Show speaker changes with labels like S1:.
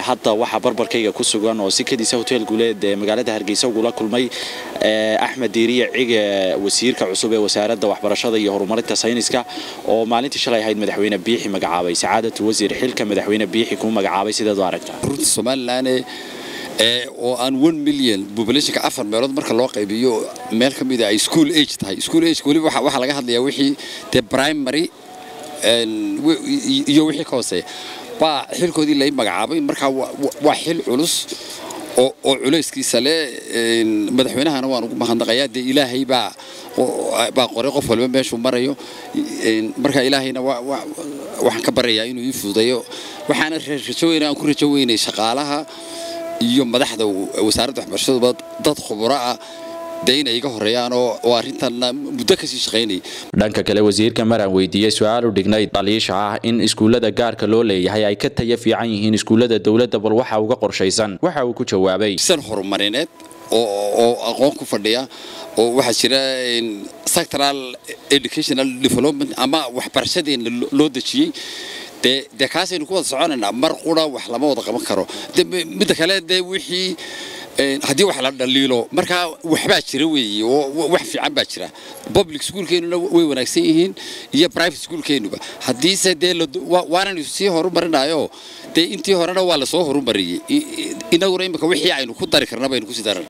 S1: hadda waxaa barbarkayga ku sugan oo si kadiisa hotel guuleed ee magaalada hargeysa ugula kulmay axmed diiriye cige wasiirka cusub ee wasaaradda waxbarashada iyo horumarinta sayniska oo maalintii shalay ahayd madaxweyne biixi magacaabay sacaadatu wasiir xilka madaxweyne biixi kuu magacaabay sideed u aragtaa
S2: runta somalilan oo aan one million populationka afar meelood marka loo qaybiyo meel ka mid a ay school age tahay school age weliba waxaa laga hadlayaa wixii dee primary iyo wixii ka hooseeya baa xilkoodii lay magacaabay markaa waa xil culus oo culayskiisa leh madaxweynahana waan ugu mahadnaqayaa dee ilaahay baa baa qoray qof walba meeshuu marayo marka ilaahayna waxaan ka baryayaa inuu ii fududeeyo waxaana rajo weyna aan ku rajo weynay shaqaalaha iyo madaxda wasaaradda waxbarashaduba dad khuburo ah dee inay iga horeeyaan oo arrintanna muddo kasii shaqaynayay
S1: dhanka kale wasiirka maraan weydiiyey su-aal u dhignayd dhaliisha ah in iskuullada gaarka loo leeyahay ay ka taya fiican yihiin iskuullada dowladda bal waxa uga qorshaysan waxa uu ku jawaabay
S2: san horumarineed oo aqoon ku fadhiya oo waxaa jira sectoral educational development ama waxbarashadeena loo dejiyey dee kaasaynu ku wada soconaynaa mar qura wax lama wada qaban karo midda kale dee wixii haddii wax la dhaliilo markaa waxbaa jira weeye wax fiican baa jira public schoolkeennuna way wanaagsan yihiin iyo private schoolkeennuba haddiise dee waanaynu sii horumarinayo dee intii horena waa lasoo horumariyey inaguna imika wixii aynu ku dari karna baynu kusii daran